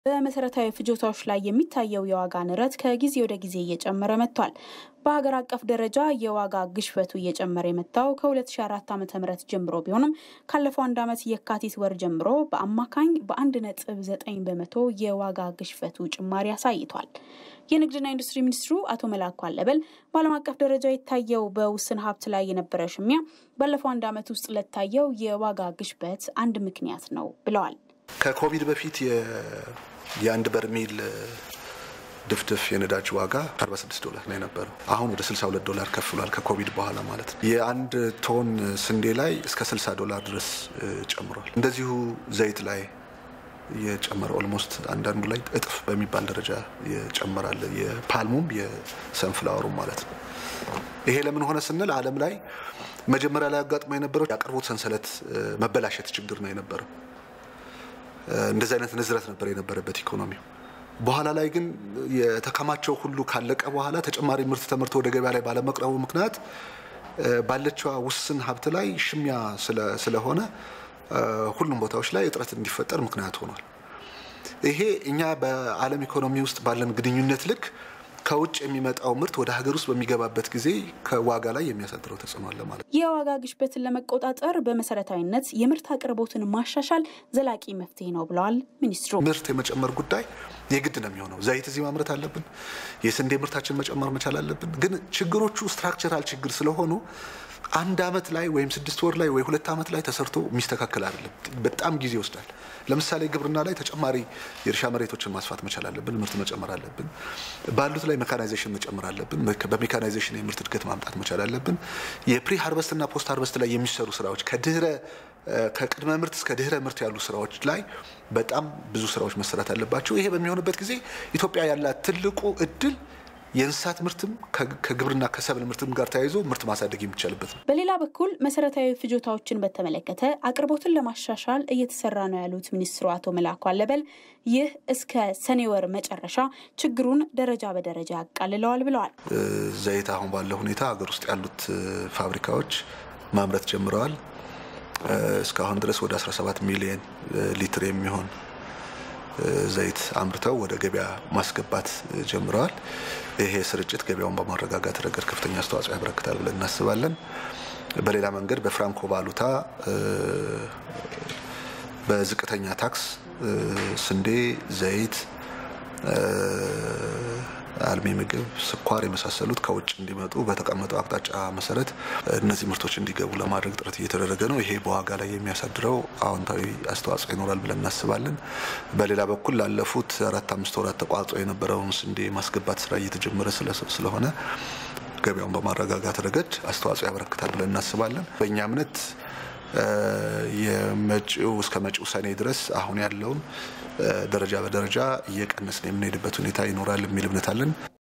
በመሰረታዊ ፍጆታዎች ላይ የሚታየው የዋጋ ንረት ከጊዜ ወደ ጊዜ እየጨመረ መጥቷል። በሀገር አቀፍ ደረጃ የዋጋ ግሽበቱ እየጨመረ የመጣው ከ2004 ዓ ም ጀምሮ ቢሆንም ካለፈው አንድ ዓመት የካቲት ወር ጀምሮ በአማካኝ በአንድ ነጥብ ዘጠኝ በመቶ የዋጋ ግሽበቱ ጭማሪ አሳይቷል። የንግድና ኢንዱስትሪ ሚኒስትሩ አቶ መላኩ አለበል በዓለም አቀፍ ደረጃ የታየው በውስን ሀብት ላይ የነበረ ሽሚያ ባለፈው አንድ ዓመት ውስጥ ለታየው የዋጋ ግሽበት አንድ ምክንያት ነው ብለዋል። ከኮቪድ በፊት የአንድ በርሜል ድፍድፍ የነዳጅ ዋጋ 46 ዶላር ነው የነበረው። አሁን ወደ 62 ዶላር ከፍ ብሏል። ከኮቪድ በኋላ ማለት ነው። የአንድ ቶን ስንዴ ላይ እስከ 60 ዶላር ድረስ ጨምሯል። እንደዚሁ ዘይት ላይ የጨመረ ኦልሞስት አንዳንዱ ላይ እጥፍ በሚባል ደረጃ የጨመራል። የፓልሙም የሰንፍላወሩም ማለት ነው። ይሄ ለምን ሆነ ስንል ዓለም ላይ መጀመሪያ ላይ አጋጥሞ የነበረው የአቅርቦት ሰንሰለት መበላሸት ችግር ነው የነበረው። እንደዚህ አይነት ንዝረት ነበር የነበረበት ኢኮኖሚው። በኋላ ላይ ግን የተከማቸው ሁሉ ካለቀ በኋላ ተጨማሪ ምርት ተመርቶ ወደ ገበያ ላይ ባለመቅረቡ ምክንያት ባለችዋ ውስን ሀብት ላይ ሽሚያ ስለሆነ ሁሉም ቦታዎች ላይ እጥረት እንዲፈጠር ምክንያት ሆኗል። ይሄ እኛ በዓለም ኢኮኖሚ ውስጥ ባለን ግንኙነት ልክ ከውጭ የሚመጣው ምርት ወደ ሀገር ውስጥ በሚገባበት ጊዜ ከዋጋ ላይ የሚያሳድረው ተጽዕኖ አለ ማለት ነው። የዋጋ ግሽበትን ለመቆጣጠር በመሰረታዊነት የምርት አቅርቦትን ማሻሻል ዘላቂ መፍትሄ ነው ብለዋል ሚኒስትሩ። ምርት የመጨመር ጉዳይ የግድ ነው የሚሆነው። ዘይት እዚህ ማምረት አለብን። የስንዴ ምርታችን መጨመር መቻል አለብን። ግን ችግሮቹ ስትራክቸራል ችግር ስለሆኑ አንድ አመት ላይ ወይም ስድስት ወር ላይ ወይ ሁለት አመት ላይ ተሰርቶ የሚስተካከል አይደለም። በጣም ጊዜ ይወስዳል። ለምሳሌ ግብርና ላይ ተጨማሪ የእርሻ መሬቶችን ማስፋት መቻል አለብን። ምርት መጨመር አለብን። ባሉት ላይ ሜካናይዜሽን መጨመር አለብን። በሜካናይዜሽን የምርት እድገት ማምጣት መቻል አለብን። የፕሪ ሃርቨስት እና ፖስት ሃርቨስት ላይ የሚሰሩ ስራዎች ከድህረ ከቅድመ ምርት እስከ ድህረ ምርት ያሉ ስራዎች ላይ በጣም ብዙ ስራዎች መሰራት አለባቸው። ይሄ በሚሆንበት ጊዜ ኢትዮጵያ ያላት ትልቁ እድል የእንስሳት ምርትም ከግብርና ከሰብል ምርትም ጋር ተያይዞ ምርት ማሳደግ የሚቻልበት ነው። በሌላ በኩል መሰረታዊ ፍጆታዎችን በተመለከተ አቅርቦትን ለማሻሻል እየተሰራ ነው ያሉት ሚኒስትሩ አቶ መላኩ አለበል ይህ እስከ ሰኔ ወር መጨረሻ ችግሩን ደረጃ በደረጃ ያቃልለዋል ብለዋል። ዘይት አሁን ባለው ሁኔታ ሀገር ውስጥ ያሉት ፋብሪካዎች ማምረት ጀምረዋል። እስካሁን ድረስ ወደ 17 ሚሊዮን ሊትር የሚሆን ዘይት አምርተው ወደ ገበያ ማስገባት ጀምረዋል። ይሄ ስርጭት ገበያውን በማረጋጋት ረገድ ከፍተኛ አስተዋጽኦ ያበረክታል ብለን እናስባለን። በሌላ መንገድ በፍራንኮ ቫሉታ በዝቅተኛ ታክስ ስንዴ፣ ዘይት፣ አልሚ ምግብ፣ ስኳር የመሳሰሉት ከውጭ እንዲመጡ በተቀመጠው አቅጣጫ መሰረት እነዚህ ምርቶች እንዲገቡ ለማድረግ ጥረት እየተደረገ ነው። ይሄ በዋጋ ላይ የሚያሳድረው አዎንታዊ አስተዋጽኦ ይኖራል ብለን እናስባለን። በሌላ በኩል ላለፉት አራት አምስት ወራት ተቋርጦ የነበረውን ስንዴ ማስገባት ስራ እየተጀመረ ስለሆነ ገበያውን በማረጋጋት ረገድ አስተዋጽኦ ያበረክታል ብለን እናስባለን። በእኛ እምነት የመጪው እስከ መጪው ሰኔ ድረስ አሁን ያለውን ደረጃ በደረጃ እየቀነስን የምንሄድበት ሁኔታ ይኖራል የሚል እምነት አለን።